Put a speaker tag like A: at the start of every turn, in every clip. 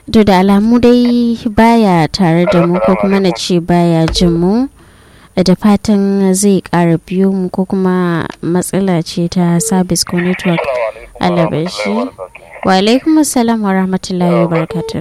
A: to da alamu dai baya tare da mu ko kuma na ce baya jin mu da fatan zai ƙara biyo mu ko kuma matsala ce ta service ko network alabashi wa alaikum assalam wa rahmatullahi wa barakatuh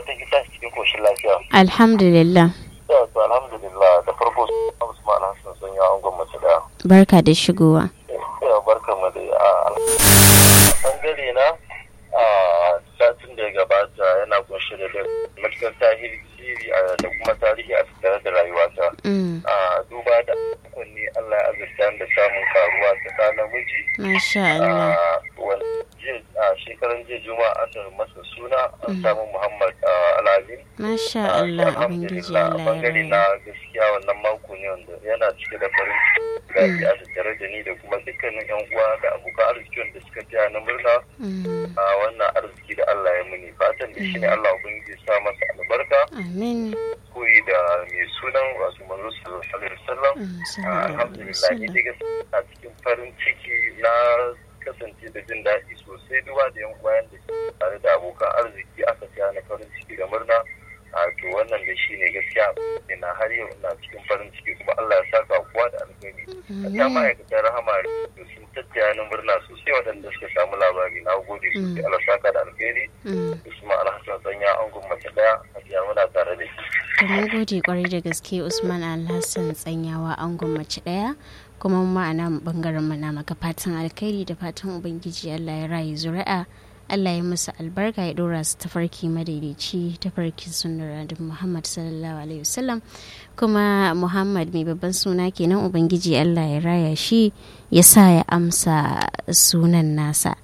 A: alhamdulillah
B: alhamdulillah da farko usman hassan sun yi angon mace da
A: barka da shigowa
B: barka mu da a bangare na a satin da ya gabata yana kunshe da matukar tahiri da kuma tarihi a tattare da rayuwata a duba da kunni allah ya azurta da samun karuwa ta ɗa namiji
A: masha Allah
B: a shekaran jiya juma'a an masa suna an samu muhammad alamin
A: masha Allah ubangiji Allah ya
B: bangare na gaskiya wannan mako ne wanda yana cike da farin ciki a tattare da ni da kuma dukkanin yan uwa da abokan arziki wanda suka taya na murna a wannan arziki da Allah ya muni fatan da shi ne Allah ubangiji ya sa masa albarka
A: amin
B: koyi da mai sunan wasu manzo sallallahu alaihi wasallam alhamdulillah ni dai a cikin farin ciki na kasance da jin daɗi sosai duba da yan bayan da tare da abokan arziki aka siya na farin ciki da murna a to wannan da shi ne gaskiya ina har yau ina cikin farin ciki kuma Allah ya saka kowa da alheri ya ma'aikatan rahama da sun tattaya ni murna sosai waɗanda suka samu labari na gode sosai Allah saka da alheri Usman Alhassan sanya an mace daya a biya muna tare da shi.
A: mun gode kwarai da gaske Usman Alhassan tsanyawa an mace daya kuma ma'ana bangaren mana maka fatan alkhairi da fatan ubangiji Allah ya rayu zuri'a Allah ya musu albarka ya dora su tafarki madaidaici tafarkin sunnar da Muhammad sallallahu alaihi wasallam kuma Muhammad mai babban suna kenan ubangiji Allah ya raya shi ya sa ya amsa sunan nasa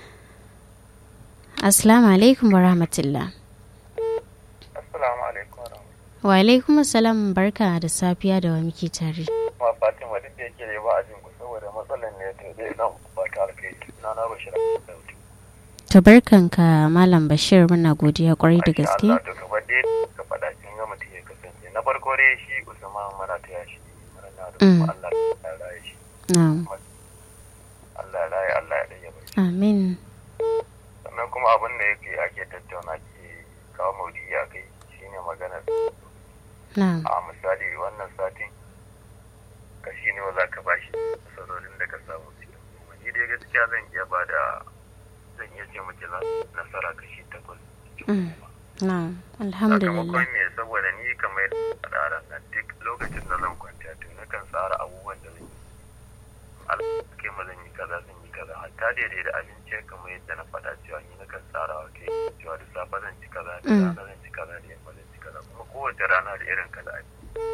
A: Assalamu alaikum wa rahmatullah
B: Assalamu alaikum
A: wa alaikum assalam barka da safiya da wa muke tare
B: ma Fatima duk da yake da ba a jin ku saboda matsalar ne to dai nan ba ta alkai na na bashir
A: to barkanka malam bashir muna godiya kwarai da gaske
B: Allah to kamar dai ka faɗa kin ga mutum ya kasance na farko dai shi Usman mana ta yashi murna da kuma Allah ya raye shi
A: na'am
B: Allah ya raye Allah ya daya bai
A: amin
B: sannan kuma abin da yake ake tattauna ke kawo maudidi a kai shine maganar
A: na'am
B: a misali wannan satin kashi ne za ka bashi nasarorin da ka samu cikin goma ni dai gaskiya zan iya ba da zan iya ce mace nasara kashi takwas
A: Mm. na'am alhamdulillah
B: sakamakon me saboda ni kamar yadda tsara nan duk lokacin da zan kwanta to nakan tsara abubuwan da zan yi alƙai ma zan yi kaza zan yi kaza hatta daidai da abinci kamar yadda na faɗa cewa ni nakan tsara wa kai cewa da safe zan ci kaza da
A: Mm.
B: rana zan ci kaza da yamma zan ci kaza kuma kowace rana da irin kaza ake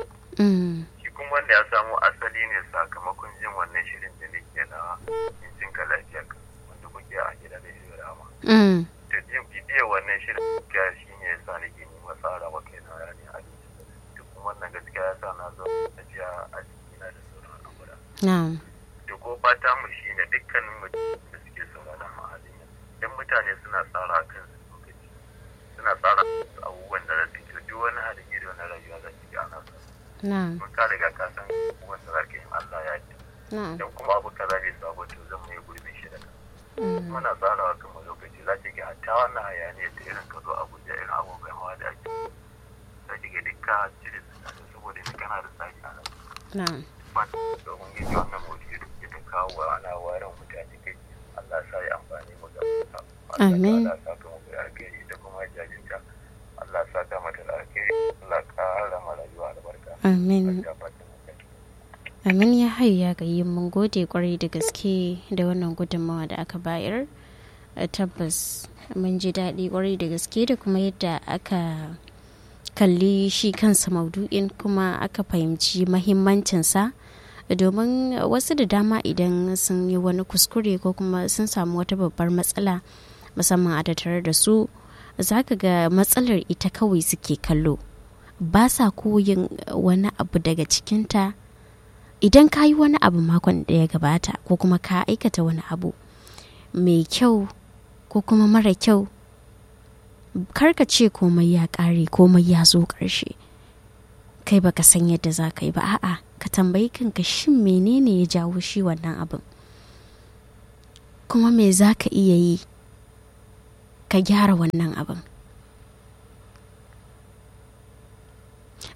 A: Mm.
B: shi kuma wanda ya samo asali ne sakamakon jin wannan shirin da nake na cin ka lafiya wanda kuke a gida da shi rama
A: Mm.
B: da jin bidiyar wannan shirin gaskiya shi ne ya sa nake nema tsara wa kai na rani abinci duk kuma wannan gaskiya ya sa na zo tafiya a jikina da sauran al'amura
A: na'am
B: da ko fata mu shi ne dukkanin mutum da suke sauraron mu a halin yanzu idan mutane suna tsara kan su lokaci suna tsara abubuwan da za su ke duk wani halin yadda wani rayuwa za ki ga ana sa
A: na'am
B: mun ka riga ka san abubuwan da za ka yi Allah ya ji
A: na'am
B: idan kuma abu kaza bai sabo to zan mai gurbin shi da kan
A: Mm.
B: muna tsarawa kuma lokaci za ki ga hatta wannan hayaniya ta irin ka zo abuja irin abubuwan hawa da ake za ki ga dukka cire su na da saboda ni kana da tsari a nan
A: na'am
B: ba domin yin wannan motsi da ke ta kawo wa ana warin mutane kai Allah sa ya amfani mu da
A: Amin.
B: Allah sa ka mu da alkhairi da kuma jajinta Allah sa ka mata da alkhairi Allah ƙara ma rayuwa albarka
A: amin
B: Allah fatan mu kai
A: amin ya hayu ya gayi mun gode kwarai da gaske da wannan gudunmawa da aka bayar Eh, tabbas mun ji daɗi kwarai da gaske da kuma yadda aka kalli shi kansa maudu'in kuma aka fahimci mahimmancinsa domin wasu da dama idan sun yi wani kuskure ko kuma sun samu wata babbar matsala musamman a tattare da su za ka ga matsalar ita kawai suke kallo ba sa koyin wani abu daga cikinta idan ka yi wani abu makon da ya gabata ko kuma ka aikata wani abu mai kyau ko kuma mara kyau karka ce komai ya ƙare komai ya zo ƙarshe kai baka san yadda za ka yi ba a'a ka tambayi kanka shin menene ya jawo shi wannan abin kuma me za ka iya yi ka gyara wannan abin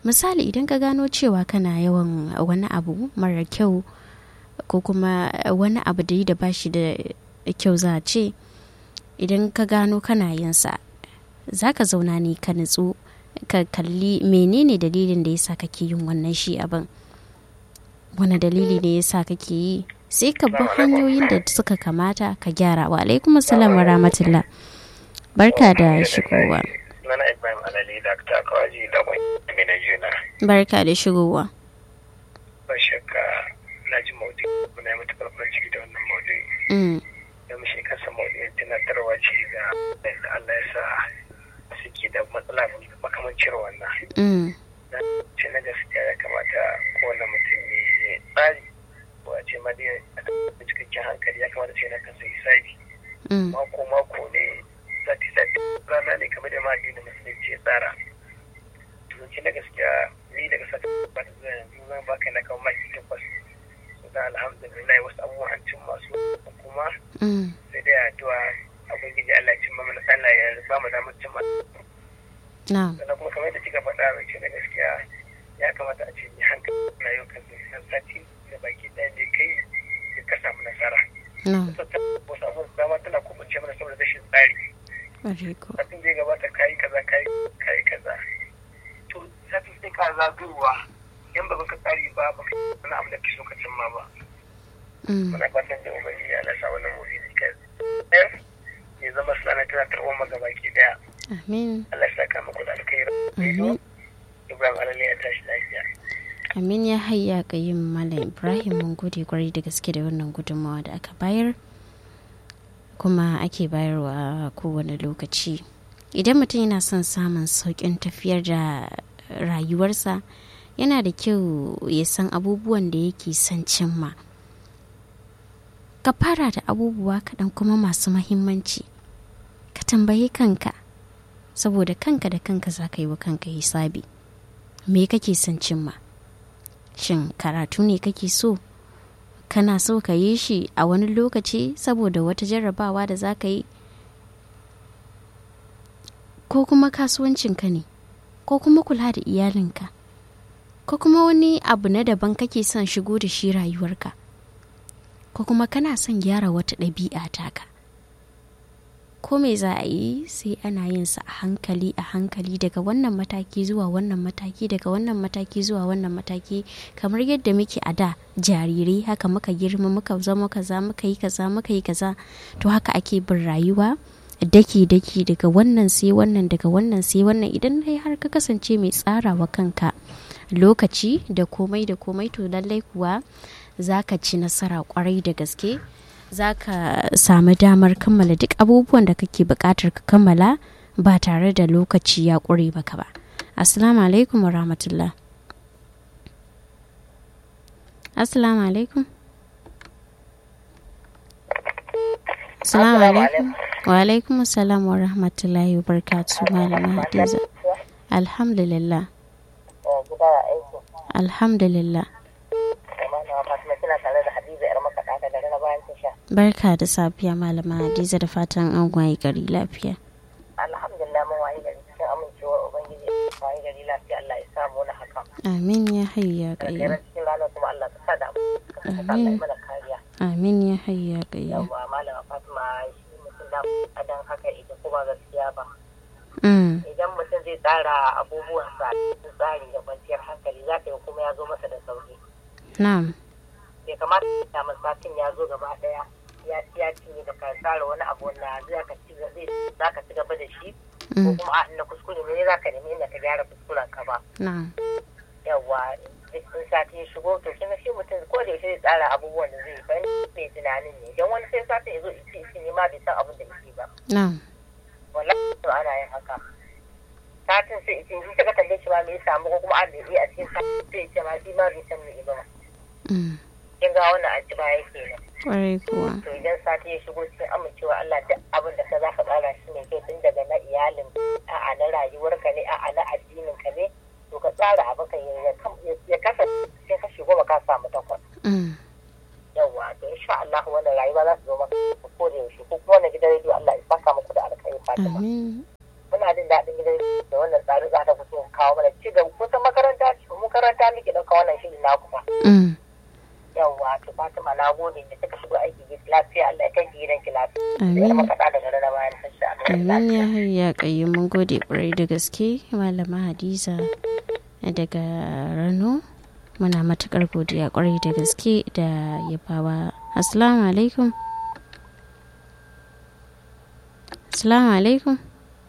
A: misali idan ka gano cewa kana yawan wani abu mara kyau ko kuma wani abu da yi da bashi da kyau za a ce idan ka gano kana yinsa za ka zauna ne ka nutsu ka kalli menene dalilin da yasa kake yin wannan shi abin wani dalili ne yasa kake yi sai ka bi hanyoyin da suka kamata ka gyara wa alaikum assalam wa rahmatullah barka da shigowa
B: Nana Ibrahim Alali da ta kawaji da wani na juna.
A: barka da shigowa
B: Ba shakka na ji maudu kuna yi matuƙar farin ciki da wannan maudu.
A: Mm,
B: Don shi kansa maudu tunatarwa ce ga da Allah ya sa suke da matsala makamancin wannan.
A: mm,
B: Na ce na gaskiya ya kamata kowane mutum ya yi tsari ko a ce ma dai a da cikakken hankali ya kamata ce na kansa hisabi.
A: mm,
B: Mako mako ne sati sati rana ne kamar da ma addinin musulunci ya tsara. Tunanci na gaskiya ni daga sati ba ta zuwa yanzu zan baka na kawo maki takwas. Sudan alhamdulillah wasu abubuwan an cin masu kuma
A: mm,
B: sai dai addu'a ubangiji Allah ya cimma mana Allah ya ba mu damar cimma
A: na'am
B: sannan kuma kamar yadda kika faɗa mai ce da gaskiya ya kamata a ce ni hankali na yau kan san sati da baki ɗaya ne kai da ka samu nasara
A: na'am
B: Sassa wasu abubuwan da dama tana kubance mana saboda rashin tsari
A: ƙwarai ko
B: satin zai gabata kayi kaza kayi kayi kaza to satin sai ka zagayowa yan ba ka tsari ba ba ka wani abu da ke so ka cimma ba
A: Mm,
B: muna fatan da ubangiji ya lasa wannan mawuyi ka ya zama sana tana tarwon magabaki daya
A: amin
B: Allah ya saka muku da alkhairi
A: amin
B: Ibrahim Alale ya tashi lafiya
A: amin ya hayya ga yin malam ibrahim mun gode kwarai da gaske da wannan gudunmawa da aka bayar kuma ake bayarwa a kowane lokaci idan mutum yana son samun sauƙin tafiyar da rayuwarsa yana da kyau ya san abubuwan da yake son cimma ka fara da abubuwa kaɗan kuma masu mahimmanci ka tambayi kanka saboda kanka da kanka za ka yi wa kanka hisabi me kake son cimma shin karatu ne kake so kana so ka yi shi a wani lokaci saboda wata jarrabawa da za ka yi ko kuma kasuwancinka ne ko kuma kula da iyalinka ko kuma wani abu na daban kake son shigo da shi rayuwarka ko kuma kana son gyara wata ɗabi'a taka ko me za a yi sai ana yin sa a hankali a hankali daga wannan mataki zuwa wannan mataki daga wannan mataki zuwa wannan mataki kamar yadda muke a da jarirai haka muka girma muka zama kaza muka yi kaza muka yi kaza to haka ake bin rayuwa daki daki daga wannan sai wannan daga wannan sai wannan idan dai har ka kasance mai tsarawa kanka lokaci da komai da komai to lallai kuwa za ka ci nasara kwarai da gaske za ka samu damar kammala duk abubuwan da kake buƙatar ka kammala ba tare da lokaci ya ƙure maka ba assalamu alaikum wa rahmatullah assalamu alaikum assalamu alaikum wa alaikum assalam wa rahmatullahi wa barakatuh malama hadiza alhamdulillah alhamdulillah barka da safiya malama hadiza da fatan an waye gari lafiya
C: alhamdulillah mun waye gari cikin amincewar ubangiji waye gari lafiya Allah ya samu na haka
A: amin ya hayya
C: da
A: gayya
C: cikin ranar kuma Allah ka sada mu ka saka Allah
A: Amin.
C: ya mana kariya
A: amin ya hayya gayya
C: yawa malama Fatima shi mutum da adan haka ita kuma gaskiya ba
A: mm.
C: idan mutum zai tsara abubuwansa cikin tsari da kwanciyar hankali za ka yi kuma ya zo masa da sauki
A: na'am
C: bai kamata ya satin ya zo gaba daya ya ci ya cinye da ka tsara wani abu na za ka ci gaba za ka ci gaba da shi ko
A: mm.
C: kuma a inda kuskure ne za ka nemi inda ka gyara kuskuren ka ba
A: na'am
C: yawa in sati ya shigo to kin ga shi mutum ko da yaushe zai tsara abubuwan da zai ban mai tunanin ne don wani sai satin ya zo ici ici ne ma bai san abin da yake ba
A: na'am
C: wallahi to ana yin haka satin sai ici in ka tambaye shi ma me ya samu ko kuma an da yi a cikin satin sai ya ce ma shi ma bai san me ba
A: mm.
C: kin ga wannan an ci baya kenan
A: kwarai kuwa
C: to idan sati ya shigo cikin amincewa Allah duk abin da ka za ka tsara shi ne kai tun daga na iyalin a'a na rayuwarka ne a'a na addinin ka ne to ka tsara abu ka ya kasa sai ka shigo ba ka samu takwas
A: mm.
C: yawa to insha Allah wannan rayuwa za su zo maka ko da yaushe ko kuma wannan gidan rediyo Allah ya saka muku da alkhairi Fatima
A: amin
C: muna ina jin daɗin gidan da wannan tsari za ta fito kawo mana ci gaba kusan makaranta ce mu makaranta muke ɗauka wannan shirin na kuma yawwa to Fatima na gode da kika shigo aiki lafiya Allah ya kai gidan ki lafiya
A: amin
C: makaɗa daga rana bayan sassa
A: amin ya hayya kayi mun gode ƙwarai da gaske malama hadiza daga rano muna matukar godiya ƙwarai da gaske da yabawa assalamu alaikum assalamu alaikum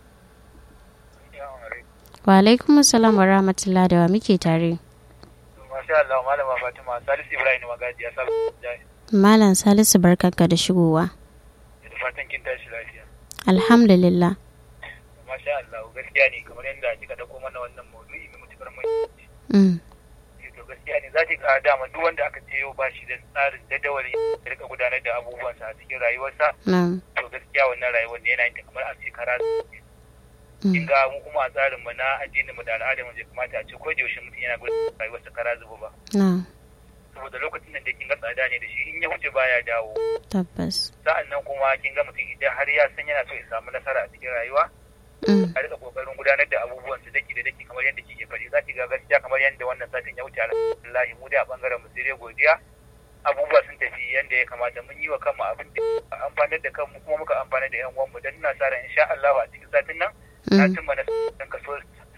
A: wa alaikum assalam wa rahmatullah da wa muke tare
D: Masha Allah Malama Fatima Salisu Ibrahim Magaji ya sabu
A: malam salisu barkanka da shigowa
D: da fatan kin tashi lafiya.
A: alhamdulillah
D: Masha Allah gaskiya ne kamar yadda kika dauko mana wannan maudu'i mai mutukar muhimmanci.
A: mm.
D: To gaskiya ne za ki ga dama duk wanda aka ce yau ba shi da tsarin jadawali ya rika gudanar da abubuwansa a cikin rayuwarsa
A: na
D: to gaskiya wannan rayuwar ne yana yin ta kamar a ce kara
A: mm.
D: kin ga mu kuma a tsarin mu na addinin mu da al'adar mu bai kamata a ce ko da yaushe mutum yana gudanar da rayuwarsa kara zuba ba.
A: na
D: Saboda lokacin da kin ga tsada ne da shi in ya wuce baya dawo.
A: tabbas
D: Sa'an nan kuma kin ga mutum idan har ya san yana so ya samu nasara a cikin rayuwa
A: mm.
D: a rika kokarin gudanar da abubuwan su daki da daki kamar yadda kike faɗi za ki ga gaskiya kamar yadda wannan satin ya wuce alhamdulillah mu da a bangaren mu sai dai godiya abubuwa sun tafi yadda ya kamata mun yi wa kanmu abin da amfanar da kanmu kuma muka amfanar da yan uwanmu dan ina sa ran insha Allah a cikin satin nan na
A: Mm.
D: cimma na san kaso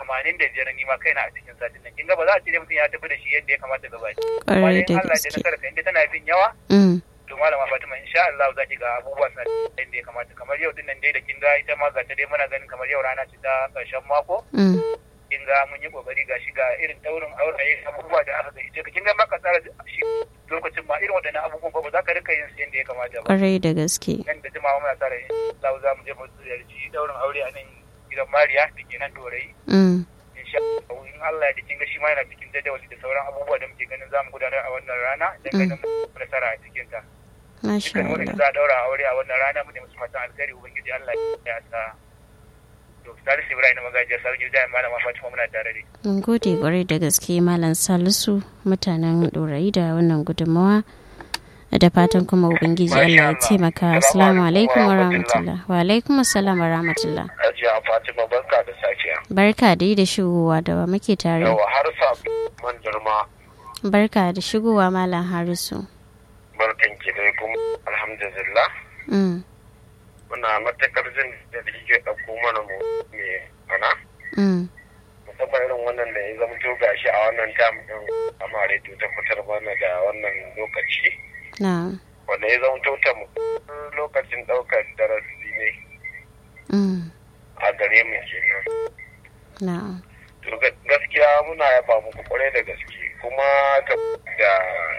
D: 85 ni ma kaina a cikin satin nan kin ga ba za a ce dai mutum ya tafi da shi yadda ya kamata gaba ɗaya amma
A: ƙwarai
D: dai
A: da
D: Allah da
A: gaske
D: nasara ka inda tana fin yawa
A: mm.
D: to malama Fatima insha Allah za ki ga abubuwa suna da yadda ya kamata kamar yau din nan dai da kin ga ita ma ga ta dai muna ganin kamar yau rana ce ta ƙarshen mako
A: Mm.
D: kin ga mun yi kokari ga shi ga irin daurin auraye abubuwa da aka gaishe ka kin ga maka tsara shi lokacin ma irin waɗannan abubuwan ba ba za ka rika yin su yadda ya kamata ba
A: ƙwarai da gaske
D: nan da jimawa muna tsara in Allah za mu je mu ziyarci daurin aure a nan gidan Mariya da ke nan Dorayi
A: mm.
D: insha Allah in Allah ya kin ga shi ma yana cikin jadawali da sauran abubuwa da muke ganin za mu gudanar a wannan rana dan ganin mu nasara a cikin ta
A: masha
D: dukkan wanda
A: Allah
D: za a daura aure a wannan rana mu ne musu fatan alkhairi ubangiji Allah ya sa to Salisu Ibrahim magajiyar sarki da malama Fatima muna tare da
A: mun gode ƙwarai da gaske malam salisu mutanen ɗorayi da wannan gudunmawa da fatan kuma ubangiji Allah ya taimaka assalamu alaikum wa rahmatullah wa alaikum assalam wa rahmatullah
B: Hajiya Fatima barka da safiya.
A: barka dai da shigowa da wa muke tare
B: Yawa har sa man girma
A: barka da shigowa malam harisu
B: barkan ki dai kuma alhamdulillah.
A: mm.
B: Muna matakar jin da kike ɗauko mana mu me ana.
A: Mm.
B: Musamman irin wannan da ya zama to gashi a wannan tam ɗin amma rediyo ta fitar mana da wannan lokaci.
A: na
B: Wanda ya zama to ta lokacin ɗaukar darasi ne
A: mm.
B: a gare mu kenan.
A: na
B: To ga- gaskiya muna yaba muku kwarai da gaske kuma ta da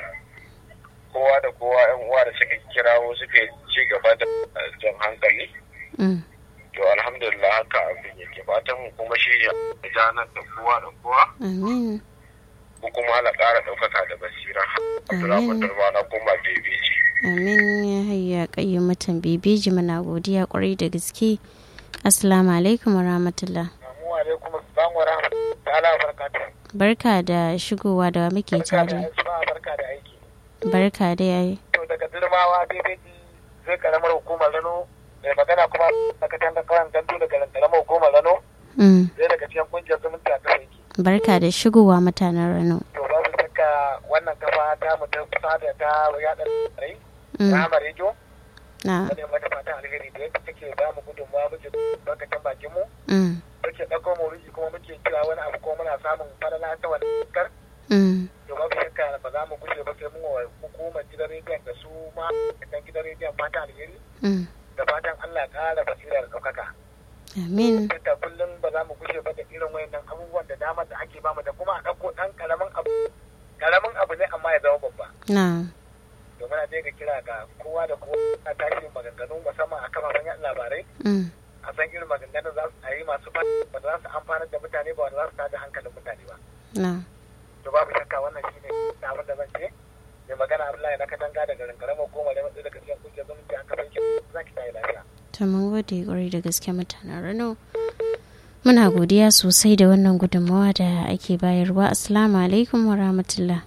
B: kowa da kowa yan uwa da suka kirawo suka ci gaba da jan hankali
A: mm.
B: to alhamdulillah haka abin yake fatan mu kuma shi ya janar da kowa da kowa
A: amin
B: ko kuma ala ƙara ɗaukaka da basira Abdulrahman Darma na koma bebeji
A: amin ya hayya kayyum mutan bebeji muna godiya kwarai da gaske assalamu alaikum wa rahmatullah
D: Assalamu alaikum assalamu wa rahmatullahi ta'ala wa barakatuh
A: barka da shigowa da wa muke
D: barka da
A: tare
D: aiki ba barka da aiki
A: barka da yayi
D: to daga dirmawa bebeji sai karamar hukumar rano mai magana kuma daga can da kawan gandu daga karamar hukumar rano
A: mm.
D: sai daga cikin kungiyar zumunci a kasa yake
A: barka da shigowa mutanen rano
D: to ba su saka wannan kafa ta mu ta kusa da ta yaɗa rai
A: mm.
D: rahama rediyo
A: na
D: wani mata fatan alheri da yadda take ba mu gudunmawa muke barkacin bakin mu
A: mm.
D: muke ɗauko mauriji kuma muke kira wani abu ko muna samun falala ta wani kar
A: Mm.
D: to babu shakka ba za mu gushe ba sai mun wa hukumar gidan rediyon da su ma da gidan rediyon fatan alheri
A: Mm.
D: da fatan Allah ƙara basira da ɗaukaka.
A: amin
D: Yadda kullum ba za mu gushe ba da irin wayannan abubuwan da damar da ake bamu da kuma a ɗauko ɗan ƙaramin abu ƙaramin abu ne amma ya zama babba.
A: na
D: Domin a je ga kira ga kowa da kowa a tashi maganganu musamman a kafafen yaɗa labarai
A: mm.
D: a san irin maganganun za su a yi masu ba ba za su amfanar da mutane ba wanda za su tada hankalin mutane ba.
A: na
D: To babu shakka wannan shi ne abin da zan ce. Mai magana Abdullahi na katanga daga ƙaramar goma da matsayi daga cikin kungiyar zumunci an kafa yake za ki tayi lafiya.
A: to mun gode kwarai da gaske mutanen rano muna godiya sosai da wannan gudunmawa da ake bayarwa assalamu alaikum wa rahmatullah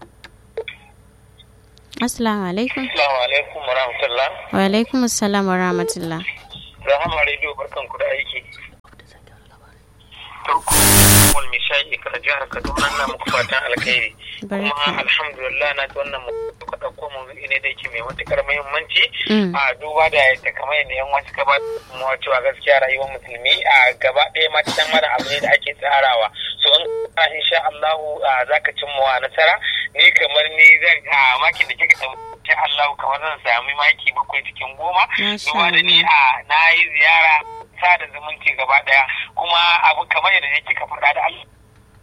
A: assalamu alaikum
B: Assalamu alaikum wa rahmatullah
A: wa alaikum assalam wa rahmatullah
B: Rahama rediyo barkan ku da aiki
E: Awal mai shayi kar jihar Kaduna na muku fatan alkhairi. Kuma alhamdulillah na ji wannan muka ɗauko mu ne da yake mai matukar muhimmanci a duba da yadda kamar yadda yan wasu ka ba mu cewa gaskiya rayuwar musulmi a gaba ɗaya ma ta mana abu ne da ake tsarawa. So in ka insha Allahu za ka cimma nasara ni kamar ni zan a makin da kika insha Allahu kamar zan sami maki bakwai cikin goma. Duba da ni a na yi ziyara sada zumunci gaba daya kuma abu kamar yadda yake ka faɗa da Allah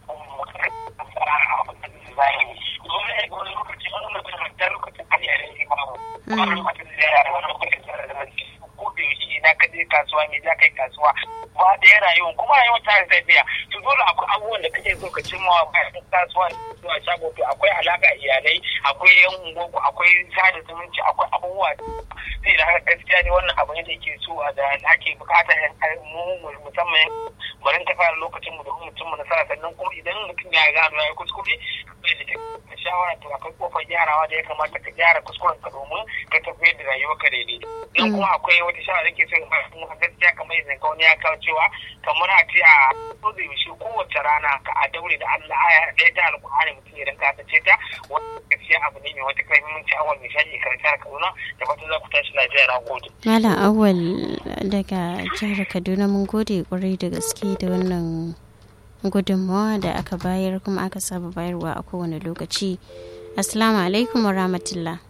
E: na ka je kasuwa ne za ka yi kasuwa ba da ya rayuwa kuma rayuwa ta tafiya to dole akwai abubuwan da kake so ka cimma bayan kasuwa zuwa shago to akwai alaka iyalai akwai yan ungoku akwai sada zumunci akwai abubuwa sai da haka gaskiya ne wannan abu ne da yake so da ake bukata mu musamman bari ta fara lokacin mu da mutum mu nasara sannan kuma idan mutum ya gano ya kuskure da shawara to akwai kofar gyarawa da ya kamata ka gyara kuskuren ka domin ka tafiyar da rayuwar ka daidai dan kuma akwai wata shawara da ke so ba kuma gaskiya kamar yadda ka wani ya kawo cewa kamar a ce a so da yaushe kowace rana ka a daure da Allah aya ɗaya ta alƙur'ani mutum ya rinka ta ce ta wanda gaskiya abu ne mai wata kai muhimmanci awal mai shaƙi karshen Kaduna da fatan za ku tashi lafiya na gode.
A: Malam Awal daga jihar Kaduna mun gode kwarai da gaske da wannan gudunmawa da aka bayar kuma aka saba bayarwa a kowane lokaci. Assalamu alaikum wa rahmatullah.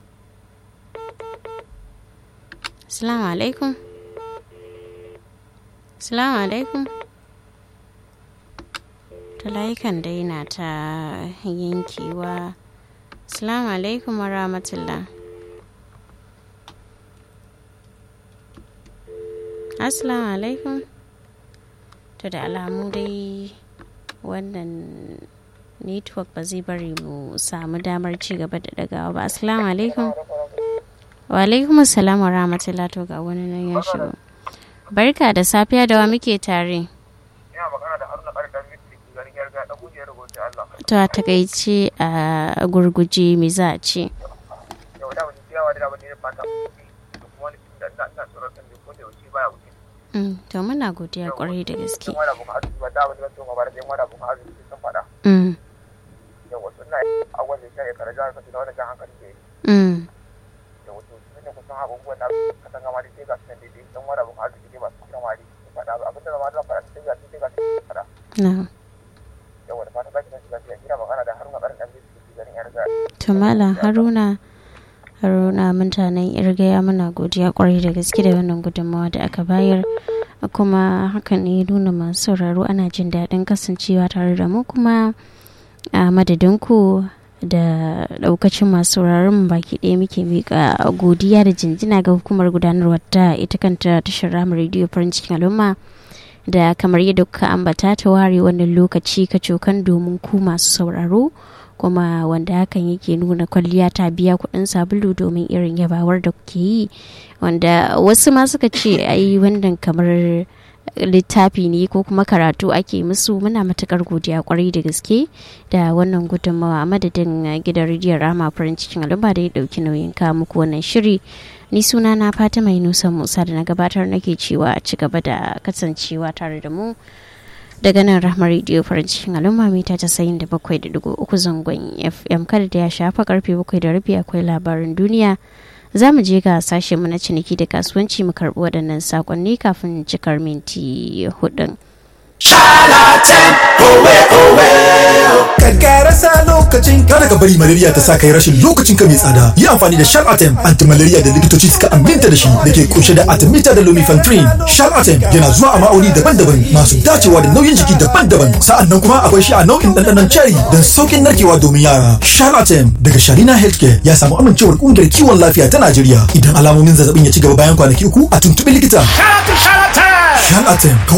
A: Assalamu alaikum. Assalamu alaikum. Ta layukan dai na ta yankewa. Assalamu alaikum wa rahmatullah. Assalamu alaikum. To da alamu dai wannan network ba zai bari mu samu damar ci gaba da dagawa ba. Assalamu alaikum. Wa alaikum assalam wa rahmatullah to ga wani nan ya shigo. Barka da safiya da wa muke tare. To a takaice a gurguje me za a ce? to muna godiya kwarai da gaske Tumala Haruna haruna mutanen irgaya muna godiya kwarai da gaske da wannan gudunmawa da aka bayar kuma hakan ne nuna masu sauraro ana jin daɗin kasancewa tare da mu kuma a madadinku da ɗaukacin masu sauraron baki ɗaya muke miƙa godiya da jinjina ga hukumar gudanarwa ta ita kanta tashar ramar rediyo farin cikin al'umma da kamar yadda kuka ambata ta ware wannan lokaci kacokan domin ku masu sauraro kuma wanda hakan yake nuna kwalliya ta biya kuɗin sabulu domin irin yabawar da kuke yi wanda wasu ma suka ce ai wannan kamar littafi ne ko kuma karatu ake musu muna matukar godiya kwarai da gaske da wannan gudunmawa a madadin gidan rediyon rama farin cikin al'umma da ya dauki nauyin kawo muku wannan shiri ni suna na fata mai nusan musa da na gabatar nake cewa a ci gaba da kasancewa tare da mu daga nan rahmar rediyo farin cikin al'umma mita casa'in da bakwai da dugu uku zangon fm kada da ya shafa karfe bakwai da rabi akwai labarin duniya za mu je ga sashe mu na ciniki da kasuwanci mu karɓi waɗannan sakonni kafin cikar minti hudun.
F: Shalatan owe owe Kankara sa lokacin kada ka bari malaria ta sa kai rashin lokacin ka mai tsada. Yi amfani da Shalatem anti-malaria da likitoci suka aminta da shi da ke kunshe da artemether da lumefantrine. Shalatem yana zuwa a ma'auni daban-daban masu dacewa da nauyin jiki daban-daban. Sa'an nan kuma akwai shi a nau'in ɗanɗanon cherry don sauƙin narkewa domin yara. Shalatem daga Sharina Healthcare ya samu amincewar ƙungiyar kiwon lafiya ta Najeriya. Idan alamomin zazzabin ya ci gaba bayan kwanaki uku a tuntuɓi likita. Shalatem